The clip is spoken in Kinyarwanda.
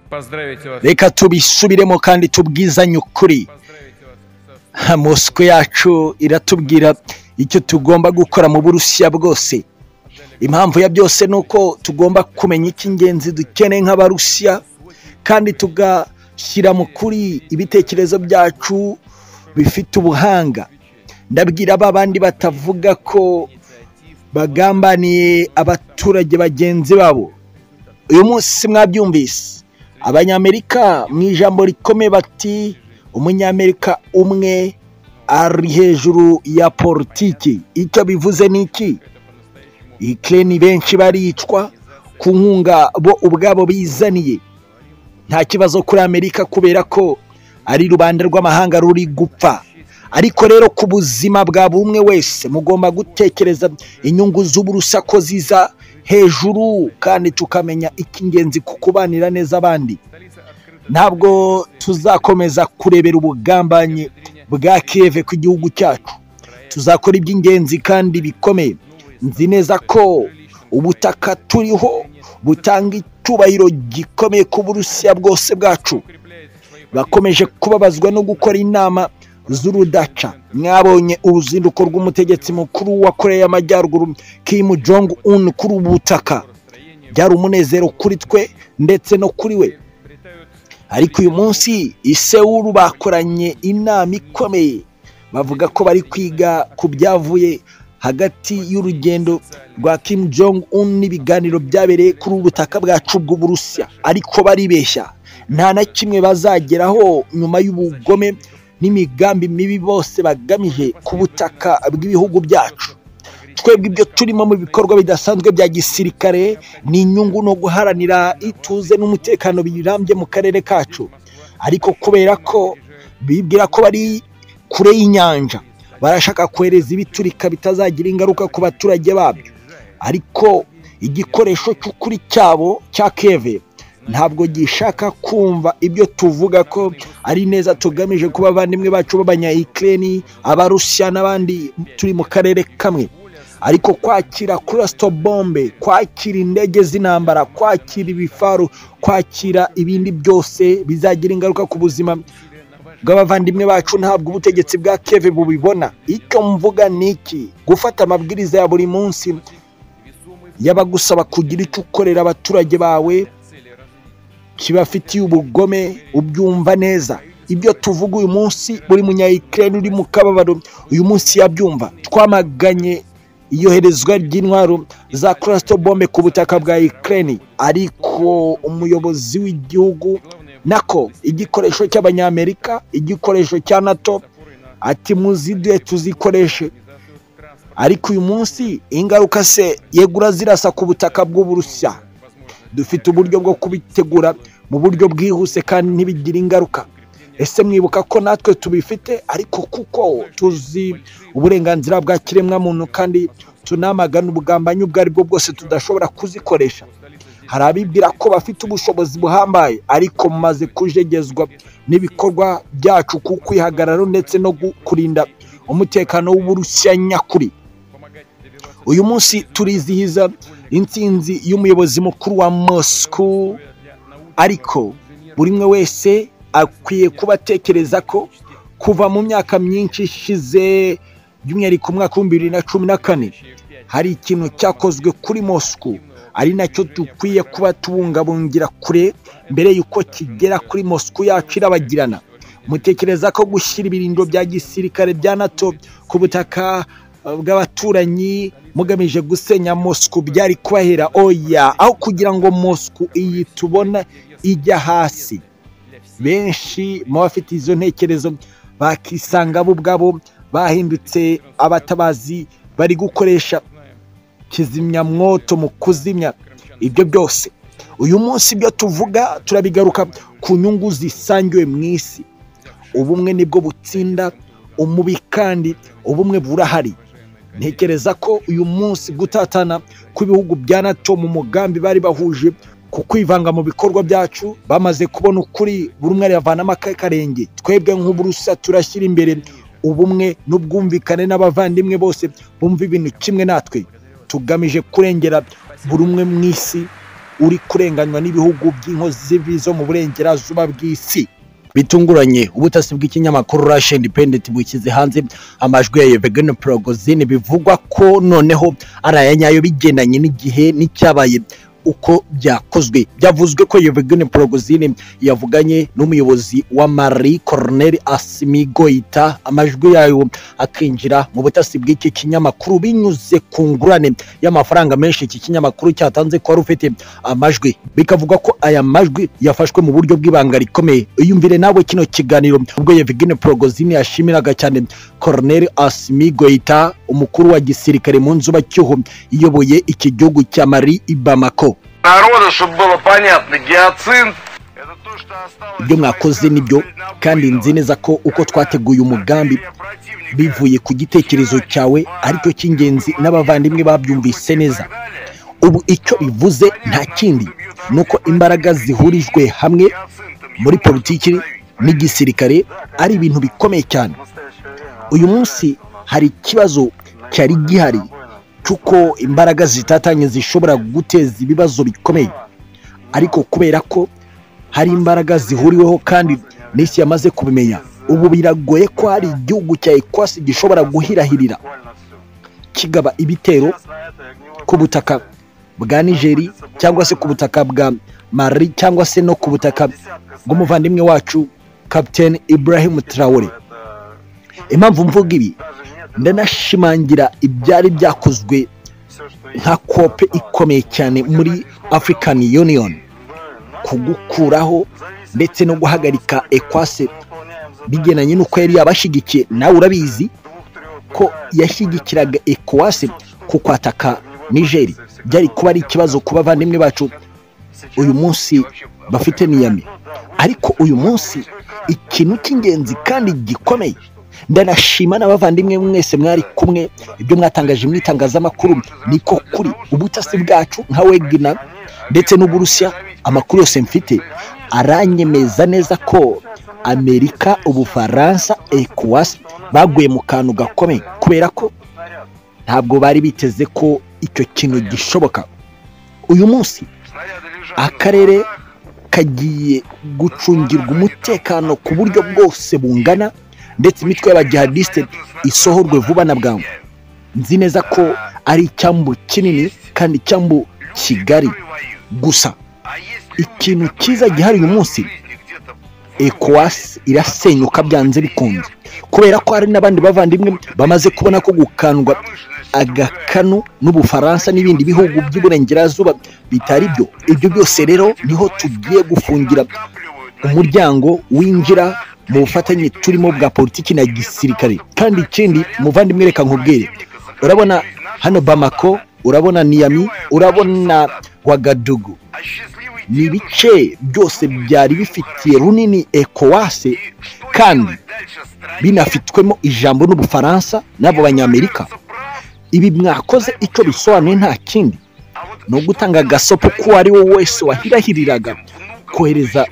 Поздравить вас. reka tubisubiremo kandi tubwizanye Поздравить ukuri вас. со- Ha, mosiko yacu iratubwira icyo tugomba gukora mu burusiya bwose impamvu ya byose ni uko tugomba kumenya icy'ingenzi dukeneye nk'abarusiya kandi tugashyira mu kuri ibitekerezo byacu bifite ubuhanga ndabwira ba bandi batavuga ko bagambaniye abaturage bagenzi babo uyu munsi mwabyumvise abanyamerika mu ijambo rikomeye bati umunyamerika umwe ari hejuru ya politiki icyo bivuze ni iki ikireni benshi baricwa ku nkunga bo ubwabo bizaniye nta kibazo kuri amerika kubera ko ari rubanda rw'amahanga ruri gupfa ariko rero ku buzima bwa buri umwe wese mugomba gutekereza inyungu z'uburusa ko ziza hejuru kandi tukamenya icy'ingenzi ku kubanira neza abandi Столица открыта. ntabwo tuzakomeza kurebera ubugambanyi bwa kiyeve ku gihugu cyacu tuzakora iby'ingenzi kandi bikomeye nzi neza ko ubutaka turiho butanga icyubahiro gikomeye ku burusiya bwose bwacu Укрепляет свои bakomeje kubabazwa no gukora inama z'urudaca mwabonye uruzinduko rw'umutegetsi mukuru wa koreya y'amajyaruguru kim jong un kuri ubu butaka построения. byari umunezero kuri twe ndetse no kuri we Приобретают ariko uyu munsi isewuru bakoranye inama ikomeye bavuga ko bari kwiga ku byavuye hagati y'urugendo rwa kim jong un n'ibiganiro byabereye kuri ubu butaka bwacu bw'uburusiya ariko baribeshya nta na kimwe bazageraho nyuma y'ubugome n'imigambi mibi bose bagamije ku butaka bw'ibihugu byacu twebwe ibyo turimo mu bikorwa bidasanzwe bya gisirikare ni inyungu no guharanira ituze n'umutekano birambye mu karere kacu ariko kubera ko bibwira ko bari kure y'inyanja barashaka kohereza ibiturika bitazagira ingaruka ku baturage babyo ariko igikoresho cy'ukuri cyabo cya keve ntabwo gishaka kumva ibyo tuvuga ko ari neza tugamije kuba abavandimwe bacu b'abanyayikireni abarusiya n'abandi turi mu karere kamwe ariko kwakira kurasito bombe kwakira indege z'intambara kwakira ibifaru kwakira ibindi byose bizagira ingaruka ku buzima bw'abavandimwe bacu ntabwo ubutegetsi bwa keve bubibona icyo mvuga ni iki gufata amabwiriza ya buri munsi y'abagusaba kugira icyo ukorera abaturage bawe цели разумеется. kibafitiye ubugome ubyumva neza ibyo tuvuga uyu munsi buri munyayikirere uri mu kababaro uyu munsi yabyumva twamaganye iyoherezwa ry'intwaro za kurasito bombe ku butaka bwa ikirere ariko umuyobozi w'igihugu nako igikoresho cy'abanyamerika igikoresho cya nato Запоры на ati muziduye tuzikoreshe организацию транспорта. ariko uyu munsi ingaruka se yegura zirasa ku butaka bw'uburusiya Возможно, dufite uburyo bwo kubitegura mu buryo bwihuse kandi ntibigire ingaruka ese mwibuka ko natwe tubifite ariko kuko tuzi uburenganzira bwa kiremwamuntu kandi tunamagana ubugambanyi ubwo ari bwo bwose tudashobora kuzikoresha hari abibwira ko bafite ubushobozi buhambaye ariko mumaze kujegezwa n'ibikorwa byacu ku kwihagararo ndetse no gu- kurinda umutekano w'uburusiya nyakuri помогать добиваться uyu munsi turizihiza intsinzi y'umuyobozi mukuru wa moscow для научного, ariko buri umwe wese akwiye kuba atekereza ko kuva mu myaka myinshi ishize by'umwihariko umwaka w'ibihumbi bibiri na cumi na kane hari ikintu cyakozwe kuri moscow ari nacyo dukwiye kuba tubungabungira kure mbere y'uko kigera kuri moscow yacu irabagirana mutekereza ko gushyira ibirindo bya gisirikare bya nato ku butaka eh, bw'abaturanyi mugamije gusenya moscow byari kubahera oya aho kugira ngo moscow iyi tubona ijya hasi для всех. benshi mu bafite izo ntekerezo bakisanga bo ubwabo bahindutse abatabazi bari gukoresha Знаем, kizimyamwoto mu kuzimya ibyo byose uyu munsi ibyo tuvuga turabigaruka ku nyungu zisangiwe mu isi ubumwe nibwo butsinda umubi kandi ubumwe burahari ntekereza ko uyu munsi gutatana kw'ibihugu bya nato mu mugambi bari bahuje ku kwivanga mu bikorwa byacu bamaze kubona ukuri buri umwe aravanamo akarenge twebwe nk'uburusa turashyira imbere ubumwe n'ubwumvikane n'abavandimwe bose bumva ibintu kimwe natwe tugamije kurengera buri umwe mu isi uri kurenganywa n'ibihugu by'inkozi z'ibibi zo mu burengerazuba bw'isi bitunguranye ubutasi bw'ikinyamakuru Russia Independent bushyize hanze amajwi ya Yevgeny Prigozhin bivugwa ko noneho ari aya nyayo bigendanye n'igihe n'icyabaye uko byakozwe byavuzwe ko Yevgeny Prigozhin yavuganye n'umuyobozi wa Marie Cornel Asimigoita amajwi yayo akinjira mu butasi bw'iki kinyamakuru binyuze ku ngurane y'amafaranga menshi iki kinyamakuru cyatanze ko wari ufite amajwi bikavuga ko aya majwi yafashwe mu buryo bw'ibanga rikomeye iyumvire nawe kino kiganiro ubwo Yevgeny Prigozhin yashimiraga cyane Colonel Asimigoita umukuru wa gisirikare mu nzubacyuho iyoboye iki gihugu cya Mali i Bamako народа, чтобы было понятно, геоцин это то, что осталось ibyo mwakoze nibyo kandi nzi neza ko uko twateguye umugambi bivuye ku gitekerezo cyawe aricyo cy'ingenzi n'abavandimwe babyumvise neza ubu icyo bivuze nta kindi ni uko imbaraga zihurijwe hamwe muri politiki n'igisirikare ari ibintu bikomeye cyane uyu munsi hari ikibazo cyari gihari cy'uko imbaraga zitatanye zishobora guteza ibibazo bikomeye ariko kubera ko hari imbaraga zihuriweho kandi n'isi yamaze kubimenya ubu biragoye ko hari igihugu cya ekwasi gishobora guhirahirira kigaba ibitero ku butaka bwa nigeri cyangwa se ku butaka bwa mari cyangwa se no ku butaka bw'umuvandimwe wacu captain ibrahim traore impamvu mvuga ibi ndanashimangira ibyari byakozwe nka kope ikomeye cyane muri african union kugukuraho ndetse no guhagarika ekwase bigendanye n'uko yari yabashyigikiye nawe urabizi ko yashyigikiraga ekwase ku kwataka nigeri byari kuba ari ikibazo ku bavandimwe bacu uyu munsi bafite niyami ariko uyu munsi ikintu cy'ingenzi kandi gikomeye ndanashima n'abavandimwe mwese mwari kumwe ibyo mwatangaje mu itangazamakuru niko kuri ubutasi bwacu nka wegina ndetse n'uburusiya amakuru yose mfite aranyemeza neza ko amerika ubufaransa ecowas baguye mu kantu gakomeye kubera ko ntabwo bari biteze ko icyo kintu gishoboka uyu munsi akarere kagiye gucungirwa umutekano ku buryo bwose bungana ndetse imitwe y'abajihadisite isohorwe vuba na bwangu nzi neza ko ari icyambu kinini kandi icyambu kigari gusa ikintu cyiza gihari uyu munsi ekwasi irasenyuka byanze bikunze kubera ko hari n'abandi bavandimwe bamaze kubona ko gukandwa agakanu n'ubufaransa n'ibindi bihugu by'iburengerazuba bitari byo ibyo byose rero niho tugiye gufungira umuryango winjira mu bufatanye turimo bwa politiki na gisirikare kandi ikindi muvandimwe reka nkubwire urabona hano bamako urabona niyami urabona wagadugu ni ibice byose byari bifitiye runini ekowase kandi binafitwemo ijambo n'ubufaransa n'abo banyamerika ibi mwakoze icyo bisobanuye nta kindi ni ugutanga agasopo k'uwo ari we wese wahirahiriraga kohereza